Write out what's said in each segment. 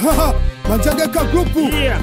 Manjegeka grupu Yeah.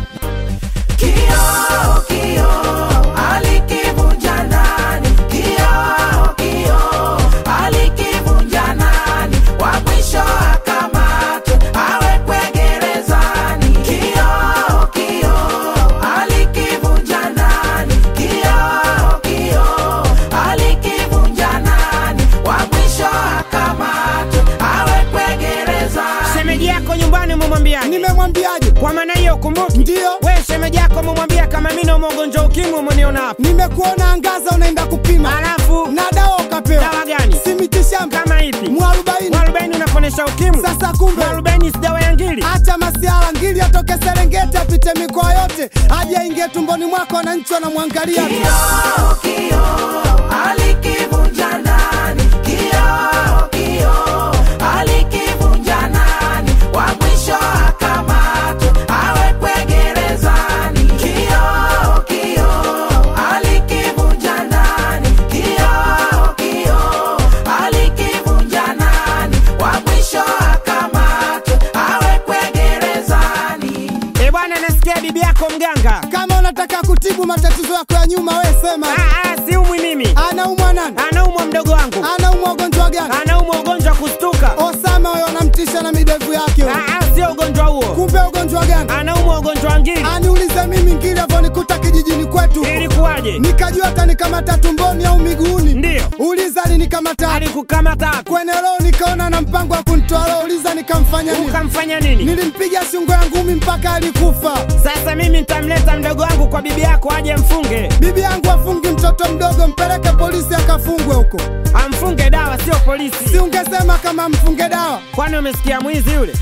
Kioo, kioo, alikivunja nani? Kioo, kioo, alikivunja nani? Wa mwisho akamatwe, awekwe gerezani. Kioo, kioo, alikivunja nani? Kioo, kioo, alikivunja nani? Wa mwisho akamatwe, awekwe gerezani. Shemeji yako nyumbani umemwambiaje? nimemwambiaje? Kwa maana hiyo kumbuki. Ndiyo. We shemeji yako umemwambia kama mimi na ugonjwa ukimwi umeniona hapa. Nimekuona angaza, unaenda kupima Alafu na dawa ukapewa. dawa gani? Si mitishamba Kama ipi? mwarobaini. Mwarobaini unaponesha ukimwi. Sasa kumbe Mwarobaini si dawa ya ngili. acha masiala, ngili atoke Serengeti apite mikoa yote aje aingie tumboni mwako, wananchi wanamwangalia tu. Kioo, kioo, alikivunja nani? Kioo, kioo, alikivunja nani? Wa mwisho akamatwe, awekwe gerezani. Kioo, kioo, alikivunja nani? Kioo, kioo, alikivunja nani? Wa mwisho akamatwe, awekwe gerezani. Eh bwana, nasikia bibi yako mganga. Kama unataka kutibu matatizo yako ya nyuma, we sema. Ah, ah, siumwi mimi. Anaumwa nani? Anaumwa mdogo wangu. Anaumwa ugonjwa gani? Anaumwa ugonjwa wa kustuka. Osama huyo anamtisha na midevu yake. huyo. Ah, ah, sio ugonjwa huo. Kumbe ugonjwa gani? Anaumwa ugonjwa wa ngili. Aniulize mimi ngili avonikuta kijijini kwetu, Ilikuwaje? nikajua atanikamata tumboni au miguuni. Ndiyo. Uliza alinikamata Alikukamata wapi? kwenye roho, nikaona na mpango wa kunitoa roho. Uliza nikamfanya nini? Ukamfanya nini? Nilimpiga shingo ya ngumi mpaka alikufa. Sasa mimi nitamleta mdogo wangu kwa bibi yako aje mfunge. Bibi yangu afungi mtoto mdogo, mpeleke polisi akafungwe huko. Amfunge dawa, sio polisi. Si ungesema kama mfunge dawa? Kwani umesikia mwizi yule?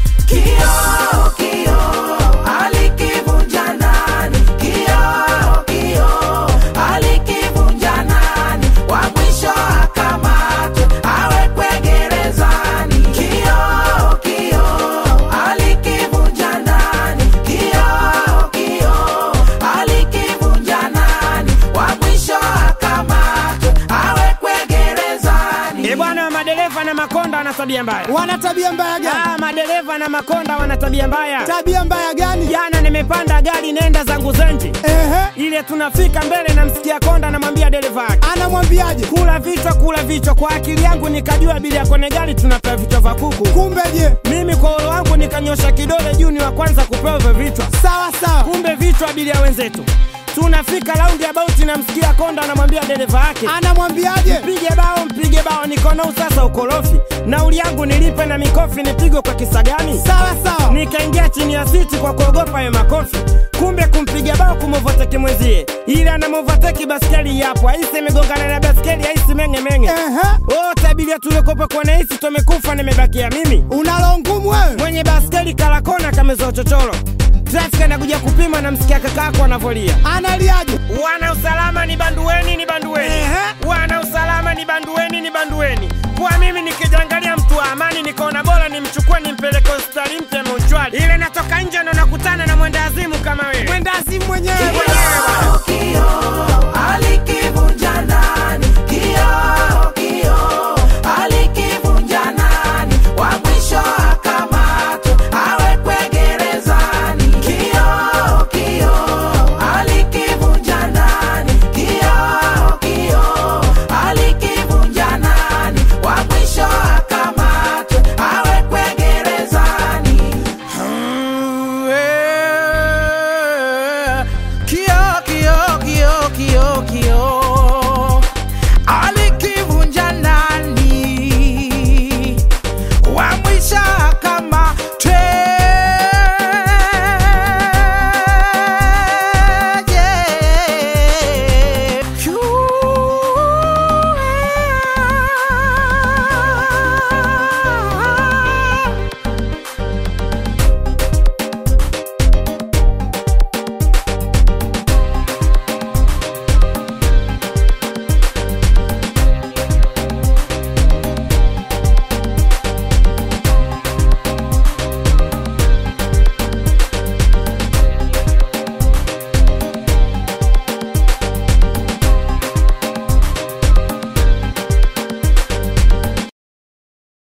Kioo, kioo, alikivunja nani? Kioo, kioo, alikivunja nani? Wa mwisho akamatwe, awekwe gerezani. Kioo, kioo, alikivunja nani? Kioo, kioo, alikivunja nani? Wa mwisho akamatwe, awekwe gerezani. Eh bwana, madereva na makonda wana tabia mbaya. Wana tabia mbaya gani? Ah, madereva na makonda wana tabia mbaya. Tabia mbaya gani? Jana nimepanda gari nenda zangu Zenji, Ehe, ile tunafika mbele, namsikia konda, namwambia dereva yake anamwambiaje? kula vichwa, kula vichwa. Kwa akili yangu nikajua abiria kwenye gari tunapewa vichwa vya kuku. Kumbe je? Mimi kwa ulo wangu nikanyosha kidole juu, ni wa kwanza kupewa hivyo vichwa. Sawa sawa. Kumbe vichwa abiria wenzetu. Tunafika raundi ya bauti, namsikia konda anamwambia dereva yake Anamwambiaje? mpige bao, mpige bao. Niko nao sasa ukorofi, nauli yangu nilipe na mikofi nipigwe kwa kisa gani? Sawa sawa. Nikaingia chini ya siti kwa kuogopa hayo makofi. Kumbe kumpiga bao kumovateki mwenzie, ila anamovateki baskeli yapo, aisi imegongana na baskeli, aisi menge menge. Ehe, Wote abiria tulikopa kwa naisi tumekufa, nimebakia mimi unalo ngumu wewe. mwenye baskeli kalakona kamezoa chochoro. Trafiki anakuja kupima, namsikia kakako anavolia Analiaje? Wana usalama ni bandueni, ni bandueni. Ehe. Wana usalama ni bandueni, ni bandueni. Kwa mimi nikijangalia mtu wa amani, nikaona bora nimchukue nimpeleke hospitali mpya Mochwari. Ile natoka nje ndo nakutana na mwenda azimu kama wewe. Mwenda azimu mwenyewe. Mwenyewe bwana. Kioo, kioo, ali